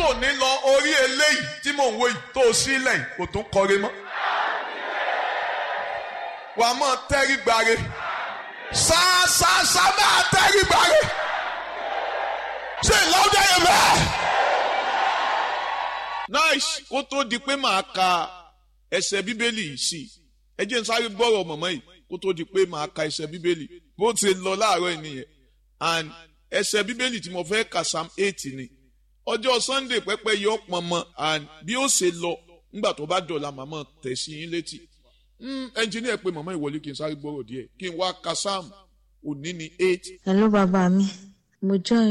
látòní lọ orí eléyìí tí mò ń wò yìí tó o sílẹ̀ yìí kò tún kọre mọ́. wà á mọ̀ tẹ́rí gbare ṣáṣáṣá máa tẹ́rí gbare ṣé ìlọ́dẹ yẹn bẹ́ẹ̀. nice kó tó di pé màá ka ẹsẹ̀ bíbélì yìí sí ẹ jẹ́ n sáré gbọ́rọ̀ mọ̀mọ́ yìí kó tó di pé màá ka ẹsẹ̀ bíbélì bó ti lọ láàárọ̀ yìí nìyẹn and ẹsẹ̀ bíbélì tí mo fẹ́ kà psalm eight ni ọjọ́ sunday pẹ́pẹ́ yọ pọnmọ and bí ó ṣe lọ nígbà tó bá dọ̀la màmá tẹ̀ sí yín létí ẹnjìníà pé màmá ìwọlé kí n sáré gbọ́rọ̀ díẹ̀ kí n wá ka psalm òní ni eight. hello bàbá mi mo join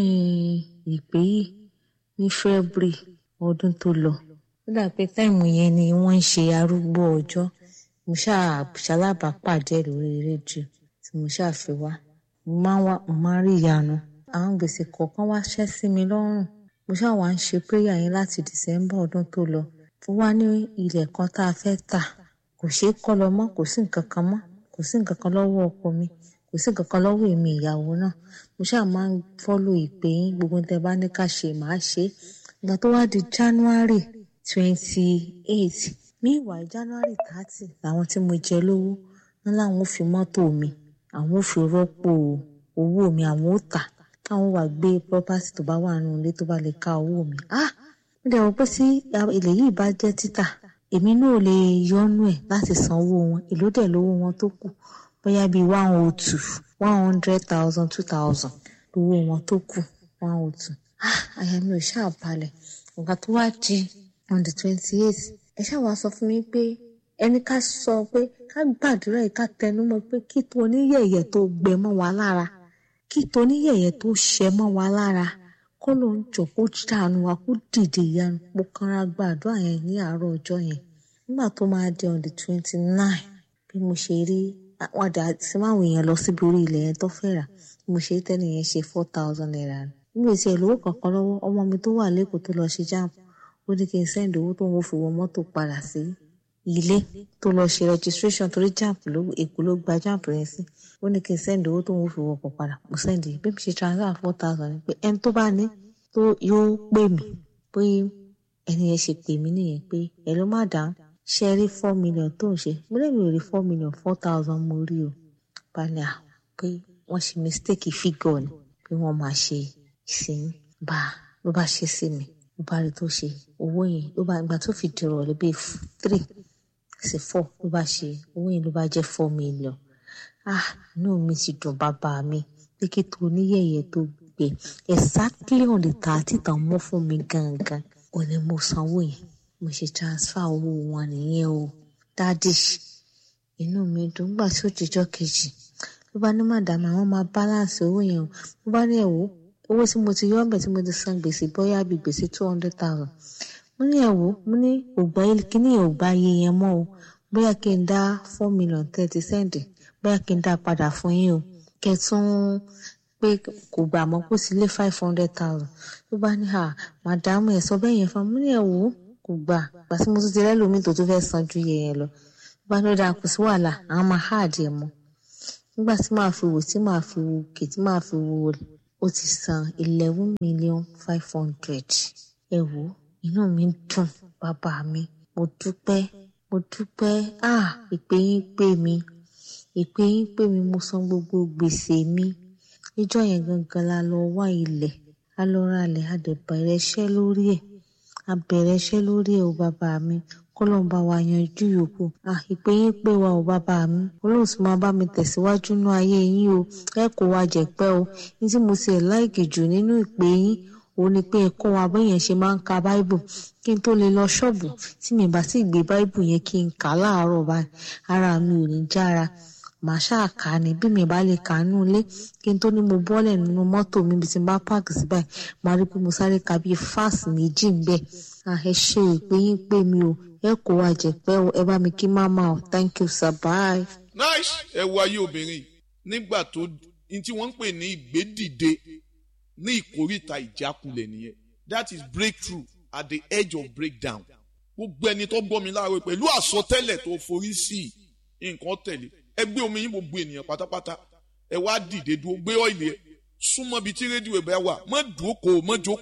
ìpè yìí ní february ọdún tó lọ ó dà pé táìmù yẹn ni wọ́n ń ṣe arúgbó ọjọ́ mo ṣalábàápàdé lórí rédíò tí mo ṣàfi wá mo máa ń wá mo máa ń rí ìyanu àwọn gbèsè kọ̀ọ̀kan wá ṣẹ́ sí mi lọ́rùn mo ṣáà wá ń ṣe prayer yẹn láti december ọdún tó lọ fún wa ní ilẹ̀ kan tá a fẹ́ tà kò ṣeé kọ́ lọ mọ́ kò sí nǹkan kan mọ́ kò sí nǹkan kan lọ́wọ́ ọkọ mi kò sí nǹkan kan lọ́wọ́ èmi ìyàwó náà mo ṣáà máa ń fọ́lò ìpè yín gbogbo tẹ bá ní ká ṣe màá ṣe ìgbà tó wá di january twenty eight meanwhile january thirty làwọn tí mo jẹ lówó wọn láwọn ò fi mọ́tò mi àwọn ò fi rọ́pò owó mi àwọn ò tà káwọn wà gbé property tó bá wà nínú ilé tó bá lè ká owó mi ah mo dẹ̀ wọ́n pé tí ilẹ̀ yìí bá jẹ́ títà èmi náà lè yọnu ẹ̀ láti san owó wọn èló dẹ̀ lówó wọn tó kù bóyá bíi one oh two one hundred thousand two thousand lówó wọn tó kù one oh two ah àyà mi ò ṣáà balẹ̀ nǹkan tó wá di on the twenty eight ẹ ṣáà wá sọ fún mi pé ẹni ká sọ pé ká gbàdúrà yìí ká tẹnumọ́ pé kí tó oníyẹ̀yẹ̀ tó gbẹ mọ́ wa lára kí tó oníyẹ̀yẹ̀ tó ṣẹ mọ́ wa lára kó ló ń jọ kó dànù wa kó dìde ìyanu mo kanra gbàdúrà yẹn ní àárọ̀ ọjọ́ yẹn nígbà tó máa di on the twenty nine bí mo ṣe rí wọn dà sí máwọn èèyàn lọ síbi orí ilẹ̀ yẹn tó fẹ́ rà bí mo ṣe rí tẹ́lẹ̀ yẹn ṣe four thousand naira nígbà tí ẹ̀ lówó kankan lọ́wọ́ ọmọ mi tó wà lẹ́kọ̀ọ́ tó lọ ṣe jáàmù ó ní kí n sẹ́ndì owó tó ń fi wọ mọ́tò padà sí ilé tó lọ ṣe registration torí jáàmù ló èkó ló gba jáàmù yẹn sí ó ní kí n sẹ́ndì owó tó ń fi wọkọ̀ padà mo sẹ́ndì bí mo ṣe transfer four thousand pé ẹni tó bá ní tó yóò pè mí pé ẹni yẹn ṣe pè mí nìyẹn pé ẹ ló má dáhùn ṣe rí four million tó ń ṣe mo lè mi ò rí four million four thousand mo rí o balẹ̀ à pé wọ́n ṣe mistake figure ni pé wọ́n máa ṣe ìsìn bá ló bá ṣe sí mi ló bá rí tó ṣe owó yẹn ló bá ìgbà tó fi dìrọ̀ lé bíi three sí four ló bá ṣe owó yẹn ló bá jẹ́ four million ah inú mi ti dùn bàbá mi pé kí tó níyẹ̀yẹ̀ tó gbé exactly on the thirty tàn mọ́ fún mi gangan ò ní mo sanwó yẹn mo ṣe transfer owó wọn nìyẹn o dádì inú mi dùn gbà tí ó jíjọ́ kejì ló bá ní màdàmú àwọn máa balance owó yẹn o ló bá ní ẹ̀wọ́ owó tí mo ti yọ ọ́nbẹ̀ tí mo ti san gbèsè bóyá bíi gbèsè two hundred thousand mo ní ẹ̀wọ́ mo ní ògbà kíní yẹn ò gbà iye yẹn mọ́ o bóyá kí n dá four million thirty cent bóyá kí n dá padà fún yín o kẹtún pé kò gbà mọ́ kó sí lé five hundred thousand ló bá ní à màdàmú ẹ̀ sọ bẹ́ẹ̀ yẹn fún mi ní ẹ̀wọ́ kò gbà gbà tí mo tún ti rẹ́lòmíì tó tún fẹ́ san ju iye yẹn lọ ló bá ní ó dáa kò sí wàhálà àwọn máa háàdì ẹ̀ mọ́ nígbà tí màá fi wò tí màá fi wò òkè tí màá fi wò ó ti san eleven million five hundred ẹ wò inú mi dùn bàbá mi mo dúpẹ́ mo dúpẹ́ ah ìpè yín pè mí ìpè yín pè mí mo san gbogbo gbèsè mi níjọ́ yẹn gangan la lọ wá ilẹ̀ a lọ ra ilẹ̀ a dẹ̀ bẹ̀rẹ̀ iṣẹ́ lórí ẹ̀ a bẹ̀rẹ̀ iṣẹ́ lórí ẹ̀ o bàbá mi kọ́lọ́n bá wa yanjú yòókù à ìpè yín pé wa ò bàbá mi olóhùn sì máa bá mi tẹ̀síwájú nú ayé yín o ẹ kò wá jẹ̀pẹ́ o ní tí mo ṣe láìkì jù nínú ìpè yín òun ni pé ẹ kọ́ wa bẹ́yẹn ṣe máa ń ka báíbù kí n tó lè lọ ṣọ́ọ̀bù tí mi bá sì gbé báíbù yẹn kí n kà á láàárọ̀ báyìí ara mi ò ní jára màá ṣáà kà á ní bí mi bá lè kà á nú ilé kí n tó ní mo bọ́lẹ̀ nínú mọ́tò mi bí ti bá páàkì sí báyìí màá rí pé mo sáré ka bíi fáàsì méjì ń bẹ̀ ẹ ṣe ìpè yín pé mi o ẹ kò wá jẹ̀pẹ́ o ẹ bá mi kí máma o thank you sir bye. nice ẹ wo ayé obìnrin nígbà tó ní tí wọ́n ń pè ní ìgbédìde ní ìkórìtà ìjákulẹ̀ nìyẹn that is breakthrough at the edge of breakdown gbogbo ẹni tó gbọ́ mi láàárọ̀ pẹ̀lú àsọtẹ́lẹ̀ tó forí sí nǹkan tẹ̀lé ẹ gbé omi yín gbogbo ènìyàn pátápátá ẹ wá dìde dúró gbé ọ́ìlì ẹ súnmọ́ bíi tí rédíò ẹ̀ bá wà mọ́ dúókò mọ́ jókòó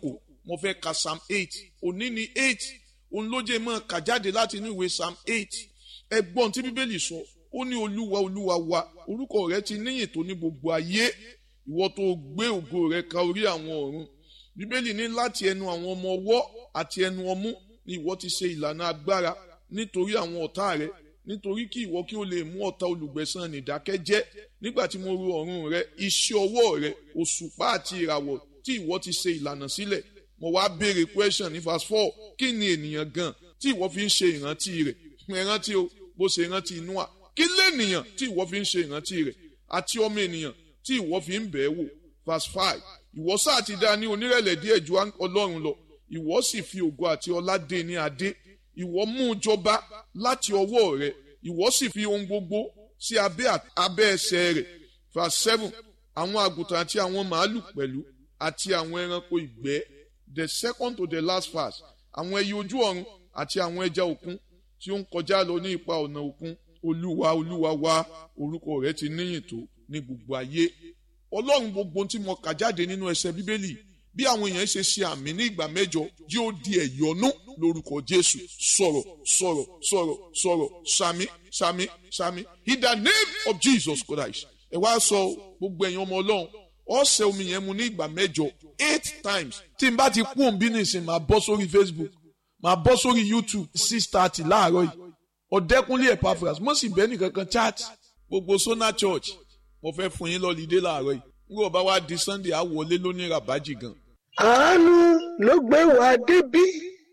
mo fẹ́ ka psalm eight òní ni eight òun ló jẹ́ mọ́ kà jáde láti inú ìwé psalm eight ẹgbọ́n tí bíbélì sọ ó ní olúwa olúwa wa orúkọ rẹ ti níyìn tó ní gbogbo ayé ìwọ tó gbé ògo rẹ ka orí àwọn ọ̀run bíbélì ní láti ẹnu àwọn ọmọ ọwọ́ àti ẹnu ọmú ni ìwọ ti ṣe ìlànà agbára nítorí àwọn ọ̀tá rẹ nítorí kí ìwọ kí o lè mú ọ̀tá olùgbẹ̀san nìdákẹ́jẹ́ nígbà tí mo ro ọ̀run rẹ iṣẹ́ ọwọ́ rẹ òṣùpá àti ìràwọ̀ tí ìwọ ti ṣe ìlànà sílẹ̀ mo wá béèrè question ní verse four kí ni ènìyàn gan tí ìwọ fi ń ṣe ìrántí rẹ̀ ìrántí o bó ṣe ìrántí Nóà kí lènìyàn tí ìwọ fi ń ṣe ìrántí rẹ̀ àti ọmọ ènìyàn tí ìwọ fi ń bẹ̀ẹ́ wò verse five ìwọ sáà ti dá ní onírẹ̀lẹ̀ díẹ̀ ju Ọlọ́run lọ ìwọ sì fi ògo àti ọlá dé ní adé ìwọ mú un jọba láti ọwọ́ rẹ̀ ìwọ sì fi ohun gbogbo sí abẹ́ abẹ́ ẹsẹ̀ rẹ̀ verse seven àwọn àgùntàn àti àwọn màálù pẹ̀lú àti àwọn ẹranko ìgbẹ́ the second to the last verse àwọn ẹyẹ ojú ọ̀run àti àwọn ẹja òkun tí ó ń kọjá lọ ní ipa ọ̀nà òkun olúwa olúwa wa orúkọ rẹ̀ ti níyìn tó ní gbogbo ayé ọlọ́run gbogbo tí mo kà jáde nínú ẹsẹ̀ bíbélì bí àwọn èèyàn ṣe ṣe àmì ní ìgbà mẹ́jọ yóò di ẹ̀yọ́nú lórúkọ jésù sọ̀rọ̀ sọ̀rọ̀ sọ̀rọ̀ sọ̀rọ̀ sàmì sàmì sàmì in the name of jesus christ ẹ wá sọ gbogbo ẹ̀yin ọmọ ọlọ́run ọ̀sẹ̀ omi yẹn mu ní ìgbà mẹ́jọ eight times tí n bá ti kú òun bí nìsín máa bọ́ sórí facebook máa bọ́ sórí youtube six thirty láàárọ̀ yìí ọ̀dẹ́kunlé epaphras mo sì bẹ́ẹ̀ nìkankan chat gbogbo sona church mo fẹ́ fún yín lọ́lídé láàárọ̀ yìí nígbà bá wá di sunday á wọlé lóní rabaji gan. àánú ló gbé wa débí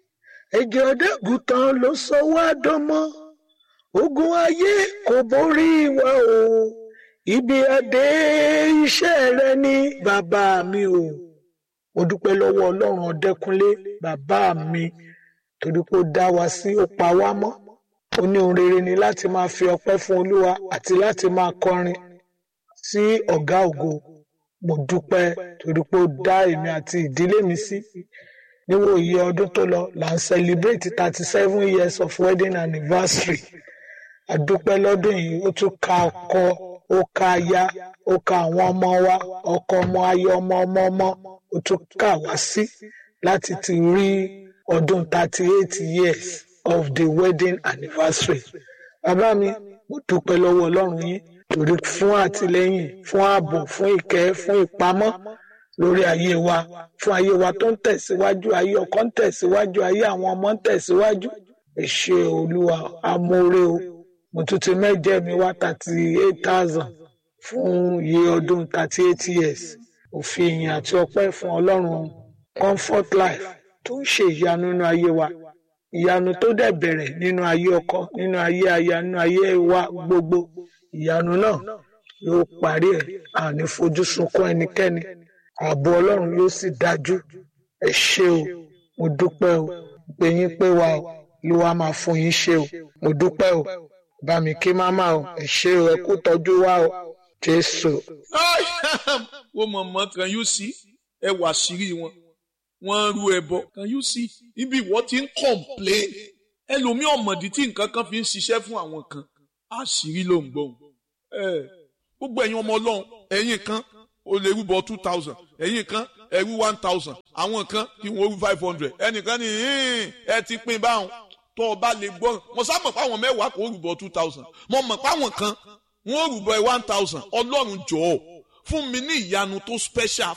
ẹ̀jẹ̀ ọ̀dẹ́gùtàn ló sọ wá dánmọ́ ogun ayé kò borí wa o ibi adé iṣẹ́ rẹ ní bàbá mi o mo dúpẹ́ lọ́wọ́ ọlọ́run ọ̀dẹ́kunlé bàbá mi torí pé ó dá wa sí ó pa wá mọ́ ó ní ohun rere ni láti máa fi ọpẹ́ fún olúwa àti láti máa kọrin sí ọ̀gá ògo mo dúpẹ́ torí pé ó dá èmi àti ìdílé mi sí níwò iye ọdún tó lọ là ń celebrate thirty seven years of wedding anniversary àdúpẹ́ lọ́dún yìí ó tún ka ọkọ ó ka aya ó ka àwọn ọmọ wa ọkọ ọmọ aya ọmọ ọmọ ọmọ ó tún kà wá sí láti ti rí ọdún thirty eight years of the wedding anniversary bàbá mi mo dúpẹ́ lọ́wọ́ ọlọ́run yín torí fún àtìlẹ́yìn fún ààbò fún ìkẹ́ fún ìpamọ́ lórí ayé wa fún ayé wa tó ń tẹ̀síwájú ayé ọkọ ń tẹ̀síwájú ayé àwọn ọmọ ń tẹ̀síwájú ẹ ṣé olúwa amóore o mo tún ti mẹ́jẹ mi wá thirty eight thousand fún iye ọdún thirty eight years òfin ìyìn àti ọpẹ́ fún ọlọ́run comfort life tó ń ṣe ìyanu nínú ayé wa ìyanu tó dẹ̀ bẹ̀rẹ̀ nínú ayé ọkọ nínú ayé aya nínú ayé wa gbogbo ìyanu náà yóò parí ẹ̀ àní fojú sunkún ẹnikẹ́ni ààbò ọlọ́run yóò sì dájú ẹ ṣé o mo dúpẹ́ o pé yín pé wa o ló wá máa fún yín ṣe o mo dúpẹ́ o bá mi kí máma o ẹ ṣé o ẹ kú tọ́jú wa o jésù. wọ́n mọ̀ mọ́ kan yóò sí ẹ wà sírí wọn wọ́n rú ẹbọ kan yóò sí ibi ìwọ ti ń complain ẹlòmíì ọ̀mọ̀dí tí nǹkan kan fi ń ṣiṣẹ́ fún àwọn kan àṣírí ló ń gbọ́n gbogbo ẹ̀yin ọmọ ọlọ́run ẹ̀yin kan o lè rúbọ two thousand ẹ̀yin kan ẹ̀rú one thousand àwọn kan kí wọ́n rú five hundred ẹnìkan ní ẹ ti pín báwọn tó o bá lè gbọ́ mo sá mọ̀ páwọn mẹ́wàá kò rúbọ two thousand mo mọ̀ páwọn kan wọ́n rúbọ one thousand ọlọ́run jọ̀ọ́ fún mi ní ìyanu tó special